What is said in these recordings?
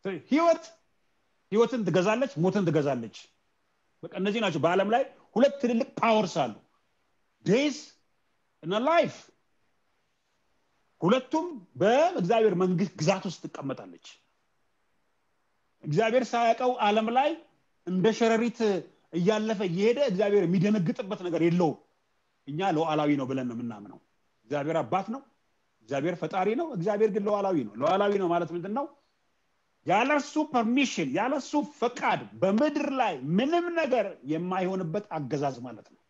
ህይወት ህይወትን ትገዛለች ሞትን ትገዛለች በቃ እነዚህ ናቸው በአለም ላይ ሁለት ትልልቅ ፓወርስ አሉ ዴዝ እና ላይፍ ሁለቱም በእግዚአብሔር መንግስት ግዛት ውስጥ ትቀመጣለች እግዚአብሔር ሳያውቀው አለም ላይ እንደ ሸረሪት እያለፈ እየሄደ እግዚአብሔር የሚደነግጥበት ነገር የለውም እኛ ሉዓላዊ ነው ብለን ነው የምናምነው እግዚአብሔር አባት ነው እግዚአብሔር ፈጣሪ ነው እግዚአብሔር ግን ሉዓላዊ ነው ሉዓላዊ ነው ማለት ምንድን ነው ያለሱ ፐርሚሽን ያለሱ ፈቃድ በምድር ላይ ምንም ነገር የማይሆንበት አገዛዝ ማለት ነው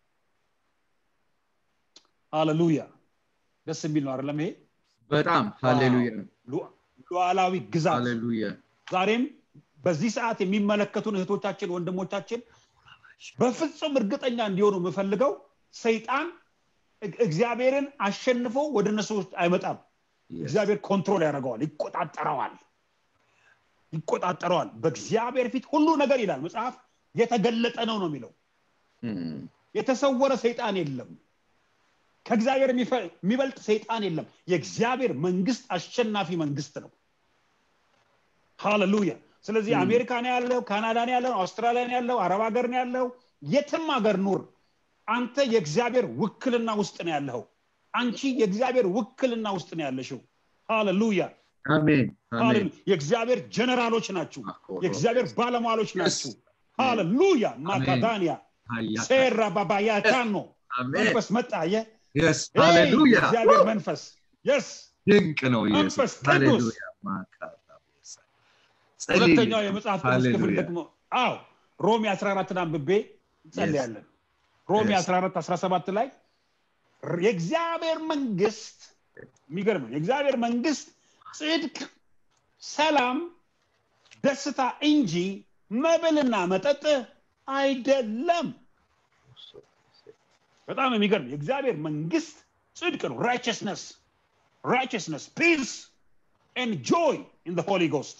ሃሌሉያ ደስ የሚል ነው አይደለም ይሄ በጣም ሃሌሉያ ሉዓላዊ ግዛት ሃሌሉያ ዛሬም በዚህ ሰዓት የሚመለከቱን እህቶቻችን ወንድሞቻችን በፍጹም እርግጠኛ እንዲሆኑ የምፈልገው ሰይጣን እግዚአብሔርን አሸንፎ ወደ እነሱ ውስጥ አይመጣም እግዚአብሔር ኮንትሮል ያደርገዋል ይቆጣጠረዋል ይቆጣጠረዋል በእግዚአብሔር ፊት ሁሉ ነገር ይላል መጽሐፍ የተገለጠ ነው ነው የሚለው የተሰወረ ሰይጣን የለም ከእግዚአብሔር የሚበልጥ ሰይጣን የለም የእግዚአብሔር መንግስት አሸናፊ መንግስት ነው ሃሌሉያ ስለዚህ አሜሪካ ነው ያለው ካናዳ ነው ያለው አውስትራሊያ ነው ያለው አረብ ሀገር ነው ያለው የትም ሀገር ኑር አንተ የእግዚአብሔር ውክልና ውስጥ ነው ያለው አንቺ የእግዚአብሔር ውክልና ውስጥ ነው ያለሽው ሃሌሉያ አሜን አሜን የእግዚአብሔር ጀነራሎች ናችሁ የእግዚአብሔር ባለሟሎች ናችሁ ሃሌሉያ ማካዳንያ ሴራ ባባያታኖ መንፈስ መጣ የ የስ ሃሌሉያ እግዚአብሔር መንፈስ የስ ድንቅ ነው መንፈስ ኢየሱስ ቅዱስ። ሃሌሉያ ማካታ ሁለተኛው የመጽሐፍ ቅዱስ ክፍል ደግሞ አዎ ሮሜ 14 አንብቤ እንጸልያለን ሮሜ 14 17 ላይ የእግዚአብሔር መንግስት የሚገርም ነው የእግዚአብሔር መንግስት ጽድቅ ሰላም ደስታ እንጂ መብልና መጠጥ አይደለም በጣም የሚገርም የእግዚአብሔር መንግስት ጽድቅ ነው ራይቸስነስ ራይቸስነስ ፒስ ኤንድ ጆይ ኢን ሆሊ ጎስት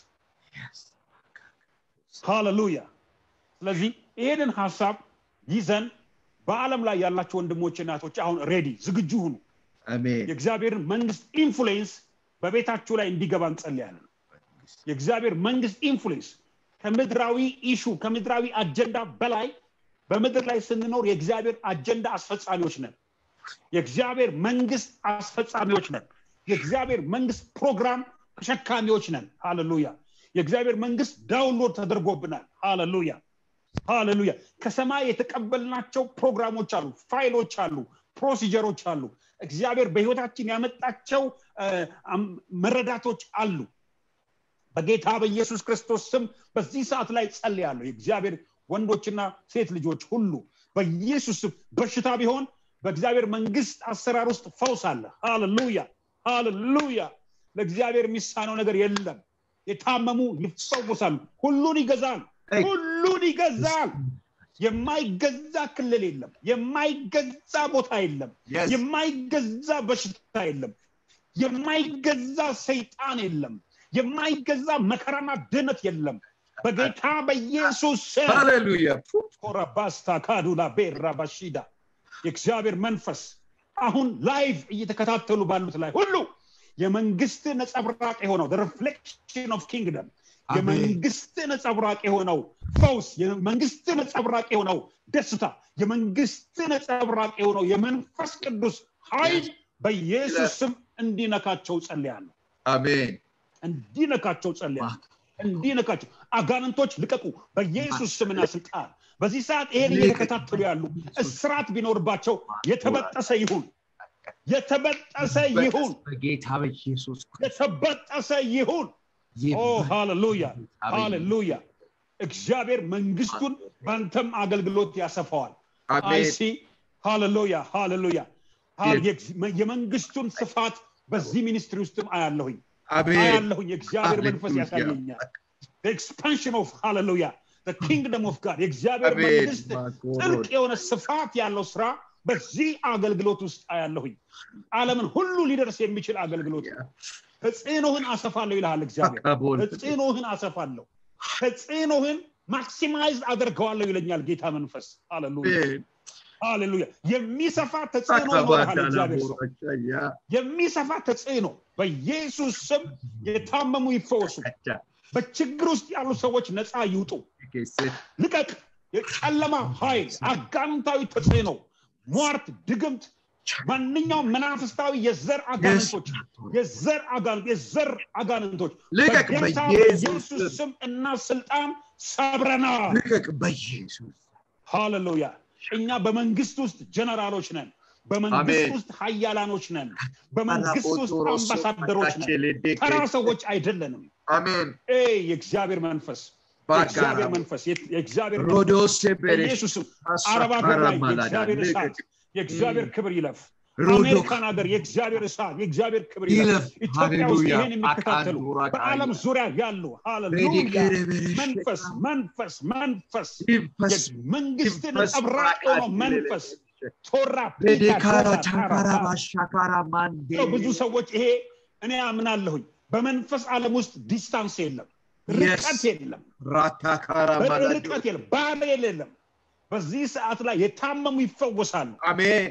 ሃሌሉያ ስለዚህ ይሄንን ሀሳብ ይዘን በአለም ላይ ያላቸው ወንድሞች እናቶች አሁን ሬዲ ዝግጁ ሁኑ አሜን የእግዚአብሔርን መንግስት ኢንፍሉዌንስ በቤታችሁ ላይ እንዲገባ እንጸልያለን የእግዚአብሔር መንግስት ኢንፍሉዌንስ ከምድራዊ ኢሹ ከምድራዊ አጀንዳ በላይ በምድር ላይ ስንኖር የእግዚአብሔር አጀንዳ አስፈጻሚዎች ነን የእግዚአብሔር መንግስት አስፈጻሚዎች ነን የእግዚአብሔር መንግስት ፕሮግራም ተሸካሚዎች ነን ሃሌሉያ የእግዚአብሔር መንግስት ዳውንሎድ ተደርጎብናል ሃሌሉያ ሃሌሉያ ከሰማይ የተቀበልናቸው ፕሮግራሞች አሉ ፋይሎች አሉ ፕሮሲጀሮች አሉ እግዚአብሔር በህይወታችን ያመጣቸው አ፣ አም- መረዳቶች አሉ በጌታ በኢየሱስ ክርስቶስ ስም በዚህ ሰዓት ላይ ጸልያለሁ የእግዚአብሔር ወንዶችና ሴት ልጆች ሁሉ በኢየሱስ ስም በሽታ ቢሆን በእግዚአብሔር መንግስት አሰራር ውስጥ ፈውስ አለ ሃሌሉያ ሃሌሉያ ለእግዚአብሔር የሚሳነው ነገር የለም የታመሙ ይፈወሳሉ ሁሉን ይገዛል Hey. ሁሉን ይገዛል የማይገዛ ክልል የለም የማይገዛ ቦታ የለም Yes. የማይገዛ በሽታ የለም የማይገዛ ሰይጣን የለም የማይገዛ መከራና ድነት የለም በጌታ በኢየሱስ ስም ሃሌሉያ ኮራባስታ ካዱላ ቤራ ባሺዳ የእግዚአብሔር መንፈስ አሁን ላይቭ እየተከታተሉ ባሉት ላይ ሁሉ የመንግስት ነጸብራቅ የሆነው ሪፍሌክሽን ኦፍ ኪንግደም አሜን። የመንግስት ነጸብራቅ የሆነው ፈውስ የመንግስት ነጸብራቅ የሆነው ደስታ የመንግስት ነጸብራቅ የሆነው የመንፈስ ቅዱስ ኃይል በኢየሱስ ስም እንዲነካቸው ጸልያለሁ አሜን እንዲነካቸው ጸልያለሁ እንዲነካቸው አጋንንቶች ልቀቁ በኢየሱስ ስምና ስልጣን በዚህ ሰዓት ይሄን እየተከታተሉ ያሉ እስራት ቢኖርባቸው የተበጠሰ ይሁን የተበጠሰ ይሁን በጌታ በኢየሱስ የተበጠሰ ይሁን ኦ ሃሌሉያ ሃሌሉያ እግዚአብሔር መንግስቱን በአንተም አገልግሎት ያሰፋዋል አሜን አይሲ ሃሌሉያ ሃሌሉያ የመንግስቱን ስፋት በዚህ ሚኒስትሪ ውስጥም አያለሁኝ አሜን አያለሁኝ የእግዚአብሔር መንፈስ Hallelujah. ያሳየኛል ኤክስፓንሽን ኦፍ ሃሌሉያ ኪንግደም ኦፍ ጋድ የእግዚአብሔር አሜን መንግስት ጥልቅ የሆነ ስፋት ያለው ስራ በዚህ አገልግሎት ውስጥ አያለሁኝ ዓለምን ሁሉ ሊደርስ የሚችል አገልግሎት ነው። ተጽዕኖህን አሰፋለሁ ይልሃል እግዚአብሔር ተጽዕኖህን አሰፋለሁ ተጽዕኖህን ማክሲማይዝ አደርገዋለሁ ይለኛል ጌታ መንፈስ ሃሌሉያ ሃሌሉያ የሚሰፋ ተጽዕኖ ይኖርሃል እግዚአብሔር ሰው የሚሰፋ ተጽዕኖ በኢየሱስ ስም የታመሙ ይፈወሱ በችግር ውስጥ ያሉ ሰዎች ነፃ ይውጡ ልቀቅ የጨለማ ኃይል አጋንንታዊ ተጽዕኖ ሟርት ድግምት ማንኛውም መናፍስታዊ የዘር አጋንንቶች የዘር አጋንንት የዘር አጋንንቶች ልቀቅ በጌታ በኢየሱስ በኢየሱስ ስም እና ስልጣን ሰብረናል ልቀቅ በኢየሱስ ሃሌሉያ እኛ በመንግስት ውስጥ ጀነራሎች ነን በመንግስት አሜን። ውስጥ ሀያላኖች ነን በመንግስት ውስጥ አምባሳደሮች ነን ተራ ሰዎች አይደለንም አሜን ኤ የእግዚአብሔር መንፈስ የእግዚአብሔር መንፈስ የ- የእግዚአሔር መንፈስ ሮዶስ በኢየሱስም አረብ ሀገር ላይ የእግዚአብሔር እሳት የእግዚአብሔር ክብር ይለፍ ሮዶ አሜሪካን ሀገር የእግዚአብሔር እሳት የእግዚአብሔር ክብር ይለፍ ይለፍ ኢትዮጵያ ውስጥ ሃሌሉያ ይህን የሚከታተሉ አቃንዱራ በዓለም ዙሪያ ያሉ ሃሌሉያ መንፈስ መንፈስ መንፈስ መንግስትን ይፈስ ነጸብራቅ የሆነው መንፈስ ቶራ ቤዴካራ ፒታ ቻካራ ቶራ ባሻካራ ማንዴ ሰው ብዙ ሰዎች ይሄ እኔ አምናለሁኝ በመንፈስ ዓለም ውስጥ ዲስታንስ የለም ርቀት የለም ራታካራ ማላዶ ርቀት የለም ባሬል የለም በዚህ ሰዓት ላይ የታመሙ ይፈወሳሉ አሜን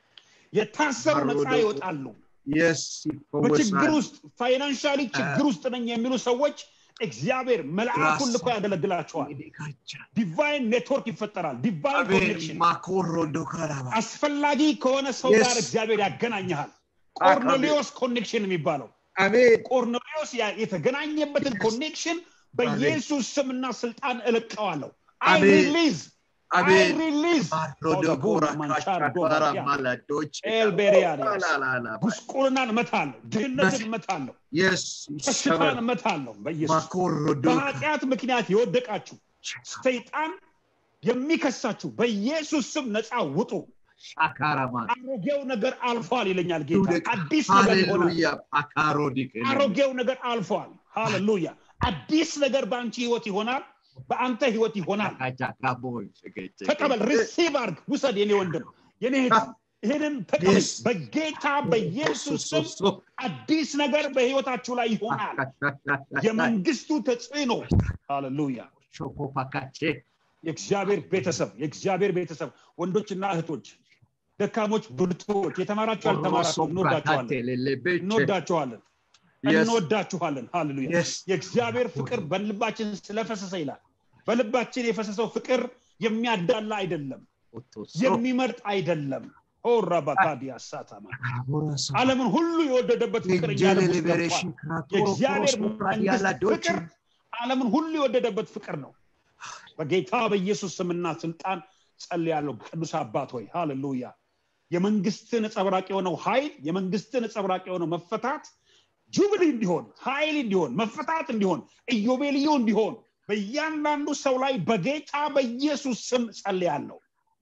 የታሰሩ ነፃ ባሮዶ- ይወጣሉ የስ በችግር ይፈወሳል ውስጥ ፋይናንሻሊ ችግር ውስጥ ነኝ የሚሉ ሰዎች እግዚአብሔር መልአኩን ልኮ ያገለግላቸዋል ቤዴካቻ ዲቫይን ኔትወርክ ይፈጠራል ዲቫይን አሜን ኮኔክሽን ማኮሮዶ ካራባ አስፈላጊ ከሆነ ሰው Yes. ጋር እግዚአብሔር ያገናኝሃል ቆርኔሊዮስ ኮኔክሽን የሚባለው አሜን ቆርኔሊዮስ ያ- የተገናኘበትን ኮኔክሽን በኢየሱስ ስምና ስልጣን እለቀዋለሁ አይ አሜን። ሪሊዝ አይ አሜን ሪሊዝ ባሮዶ ጎራ ካቻካራ ማላዶች ኤልቤሪያኒያስ ላላላ ጉስቁልናን እመታለሁ ድህነትን እመታለሁ የስ በሽታን ይሰበር እመታለሁ በኢየሱስ ማኮሮዶ በኃጢአት ምክንያት የወደቃችሁ ሰይጣን የሚከሳችሁ በኢየሱስ ስም ነፃ ውጡ ሻካራማ አሮጌው ነገር አልፏል ይለኛል ጌታ አዲስ ነገር ይሆናል ሃሌሉያ አካሮዲክ አሮጌው ነገር አልፏል ሃሌሉያ አዲስ ነገር በአንቺ ህይወት ይሆናል በአንተ ህይወት ይሆናል ካቻካቦይ ተቀበል ሪሲቭ አርግ ውሰድ የኔ ወንድም የኔ እህት ይህንን ተቀበል Yes. በጌታ በኢየሱስ ስም አዲስ ነገር በህይወታችሁ ላይ ይሆናል የመንግስቱ ተጽዕኖ ሃሌሉያ ሾኮፓካቼ የእግዚአብሔር ቤተሰብ የእግዚአብሔር ቤተሰብ ወንዶችና እህቶች ደካሞች ብርቶች የተማራችሁ ያልተማራችሁ እንወዳችኋለን እንወዳችኋለን እንወዳችኋለን ሃሌሉያ Yes. የእግዚአብሔር ፍቅር በልባችን ስለፈሰሰ ይላል በልባችን የፈሰሰው ፍቅር የሚያዳላ አይደለም የሚመርጥ አይደለም ኦራባካዲያ ሳታማ ዓለምን ሁሉ የወደደበት ፍቅር እኛ ልብ ውስጥ ገብቷል። የእግዚአብሔር መንግስት ፍቅር ዓለምን ሁሉ የወደደበት ፍቅር ነው በጌታ በኢየሱስ ስምና ስልጣን ጸልያለሁ ቅዱስ አባት ሆይ ሃሌሉያ የመንግስት ነጸብራቅ የሆነው ኃይል የመንግስት ነጸብራቅ የሆነው መፈታት ጁብሊ እንዲሆን ኃይል እንዲሆን መፈታት እንዲሆን ኢዮቤልዩ እንዲሆን በእያንዳንዱ ሰው ላይ በጌታ በኢየሱስ ስም ጸልያለሁ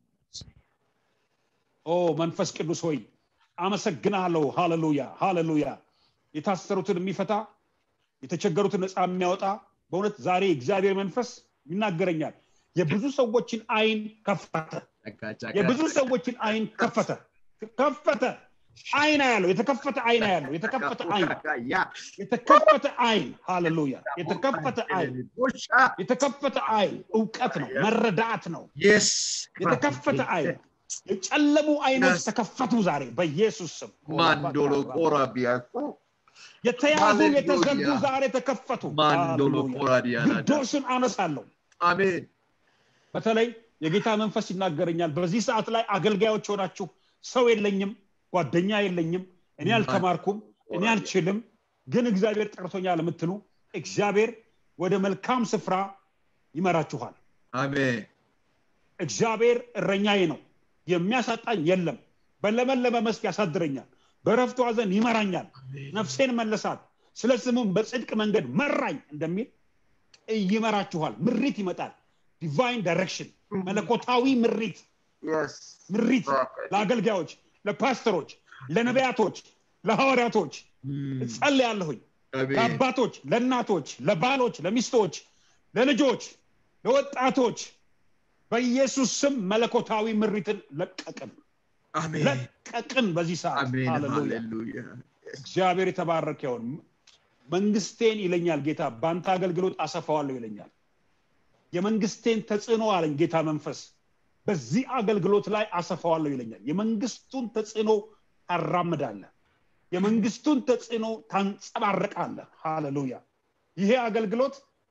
ኦ መንፈስ ቅዱስ ሆይ አመሰግናለሁ ሃሌሉያ ሃሌሉያ የታሰሩትን የሚፈታ የተቸገሩትን ነፃ የሚያወጣ በእውነት ዛሬ እግዚአብሔር መንፈስ ይናገረኛል የብዙ ሰዎችን አይን ከፈተ የብዙ ሰዎችን አይን ከፈተ ከፈተ አይን ያለው የተከፈተ አይን ያለው የተከፈተ አይን የተከፈተ አይን ሃሌሉያ የተከፈተ አይን የተከፈተ አይን እውቀት ነው መረዳት ነው የተከፈተ አይን የጨለሙ አይኖች Yes. ተከፈቱ ዛሬ በኢየሱስ ስም ማንዶሎ ቆራቢያኮ የተያዙ Hallelujah. የተዘጉ ዛሬ ተከፈቱ ማንዶሎ ሃሌሉያ። ቆራዲያና ግዶሽን አነሳለሁ አሜን በተለይ የጌታ መንፈስ ይናገረኛል በዚህ ሰዓት ላይ አገልጋዮች ሆናችሁ ሰው የለኝም ጓደኛ የለኝም እኔ አልተማርኩም እኔ አልችልም ግን እግዚአብሔር ጠርቶኛል የምትሉ እግዚአብሔር ወደ መልካም ስፍራ ይመራችኋል አሜን እግዚአብሔር እረኛዬ ነው የሚያሳጣኝ የለም በለመለመ መስክ ያሳድረኛል በረፍቱ ዘንድ ይመራኛል ነፍሴን መለሳት ስለ ስሙም በጽድቅ መንገድ መራኝ እንደሚል ይመራችኋል ምሪት ይመጣል ዲቫይን ዳይሬክሽን መለኮታዊ ምሪት yes ምሪት ለአገልጋዮች ለፓስተሮች ለነቢያቶች ለሐዋርያቶች እጸልያለሁኝ አሜን ለአባቶች ለእናቶች ለባሎች ለሚስቶች ለልጆች ለወጣቶች በኢየሱስ ስም መለኮታዊ ምሪትን ለቀቅን አሜን ለቀቅን በዚህ ሰዓት አሜን ሃሌሉያ ሃሌሉያ እግዚአብሔር የተባረከ ይሁን መንግስቴን ይለኛል ጌታ በአንተ አገልግሎት አሰፋዋለሁ ይለኛል የመንግስቴን ተጽዕኖ አለኝ ጌታ መንፈስ በዚህ አገልግሎት ላይ አሰፋዋለሁ ይለኛል የመንግስቱን ተጽዕኖ ታራምዳለህ የመንግስቱን ተጽዕኖ ታንጸባርቃለህ ሃሌሉያ ይሄ አገልግሎት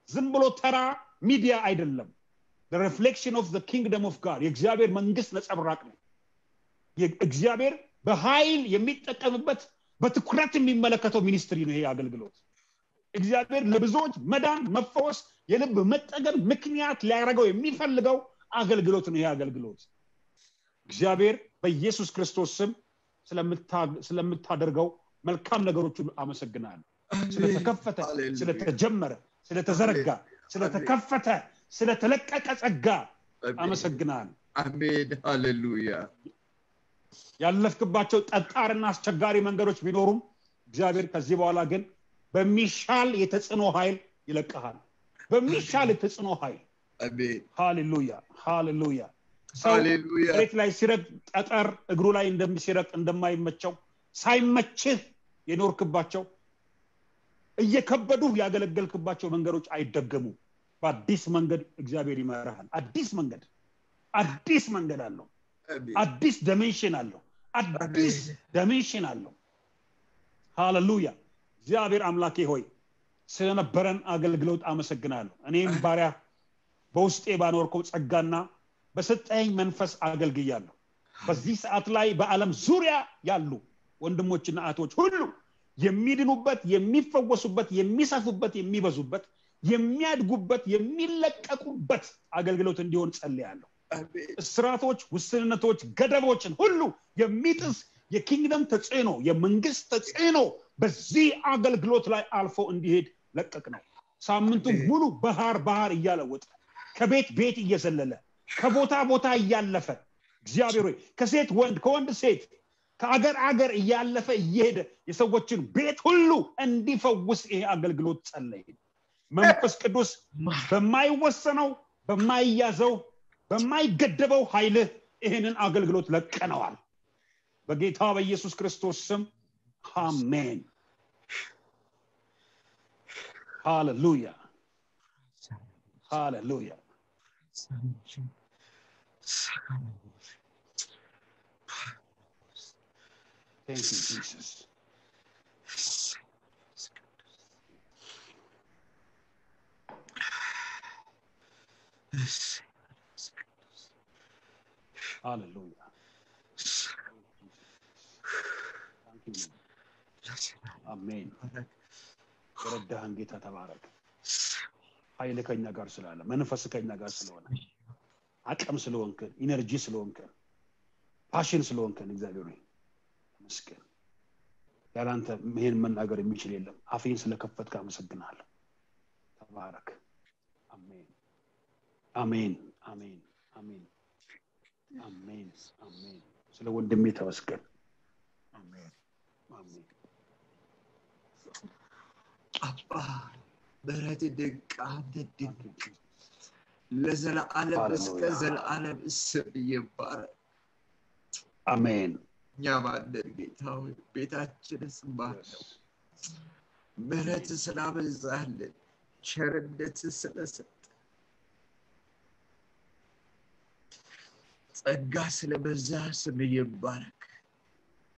ዝም ብሎ ተራ ሚዲያ አይደለም ሪፍሌክሽን ኦፍ ኪንግደም ኦፍ ጋድ የእግዚአብሔር መንግስት ነጸብራቅ ነው እግዚአብሔር በኃይል የሚጠቀምበት በትኩረት የሚመለከተው ሚኒስትሪ ነው ይሄ አገልግሎት እግዚአብሔር ለብዙዎች መዳን መፈወስ የልብ መጠገን ምክንያት ሊያደርገው የሚፈልገው አገልግሎት ነው ይሄ አገልግሎት እግዚአብሔር በኢየሱስ ክርስቶስ ስም ስለምታደርገው መልካም ነገሮች ሁሉ አመሰግናለሁ ስለተከፈተ ስለተጀመረ ስለተዘረጋ ስለተከፈተ ስለተለቀቀ ጸጋ አመሰግናለሁ አሜን ሃሌሉያ ያለፍክባቸው ጠጣርና አስቸጋሪ መንገዶች ቢኖሩም እግዚአብሔር ከዚህ በኋላ ግን በሚሻል የተጽዕኖ ኃይል ይለቀሃል በሚሻል የተጽዕኖ ኃይል አሜን ሃሌሉያ ሃሌሉያ ሰው ሃሌሉያ መሬት ላይ ሲረግ ጠጠር እግሩ ላይ እንደሚሲረቅ እንደማይመቸው ሳይመችህ የኖርክባቸው እየከበዱ ያገለገልክባቸው መንገዶች አይደገሙ በአዲስ መንገድ እግዚአብሔር ይመራሃል አዲስ መንገድ አዲስ መንገድ አለው አሜን አዲስ ዳይሜንሽን አለው አዲስ ዳይሜንሽን አለው ሃሌሉያ እግዚአብሔር አምላኬ ሆይ ስለነበረን አገልግሎት አመሰግናለሁ እኔም ባሪያ በውስጤ ባኖርከው ጸጋና በሰጠኝ መንፈስ አገልግያለሁ በዚህ ሰዓት ላይ በዓለም ዙሪያ ያሉ ወንድሞችና እህቶች ሁሉ የሚድኑበት የሚፈወሱበት የሚሰፉበት የሚበዙበት የሚያድጉበት የሚለቀቁበት አገልግሎት እንዲሆን ጸልያለሁ አሜን እስራቶች ውስንነቶች ገደቦችን ሁሉ የሚጥስ የኪንግደም ተጽዕኖ የመንግስት ተጽዕኖ በዚህ አገልግሎት ላይ አልፎ እንዲሄድ ለቀቅ ነው ሳምንቱን አሜን። ሙሉ ባህር ባህር እያለወጠ ከቤት ቤት እየዘለለ ከቦታ ቦታ እያለፈ እግዚአብሔር ሆይ ከሴት ወንድ ከወንድ ሴት ከአገር አገር እያለፈ እየሄደ የሰዎችን ቤት ሁሉ እንዲፈውስ ይሄ አገልግሎት ጸለይ መንፈስ ቅዱስ በማይወሰነው በማይያዘው በማይገደበው ኃይልህ ይህንን አገልግሎት ለቀነዋል በጌታ በኢየሱስ ክርስቶስ ስም አሜን ሃሌሉያ ሃሌሉያ Thank you, Jesus. Hallelujah. Thank you, Lord. አሜን የረዳህን ጌታ ተባረክ ኃይል ከኛ ጋር ስላለ መንፈስ ከኛ ጋር ስለሆነ አቅም ስለሆንክን ኢነርጂ ስለሆንክን ፓሽን ስለሆንክን እግዚአብሔር ሆይ ተመስገን ያላንተ ይህን መናገር የሚችል የለም አፌን ስለከፈትክ አመሰግናለሁ ተባረክ አሜን አሜን አሜን አሜን አሜን አሜን ስለ ወንድሜ ተመስገን አሜን አሜን አባ ምሕረት ድንቅ አንተ ድንቅ Thank you, Jesus. ለዘለዓለም እስከ ሃሌሉያ። ዘለዓለም ስም ይባረክ አሜን እኛ ባለን ጌታ ሆይ ቤታችንስ ባለው Yes. ምሕረት ስላበዛልን ቸርነት ስለሰጠ ጸጋ ስለበዛ ስም ይባረክ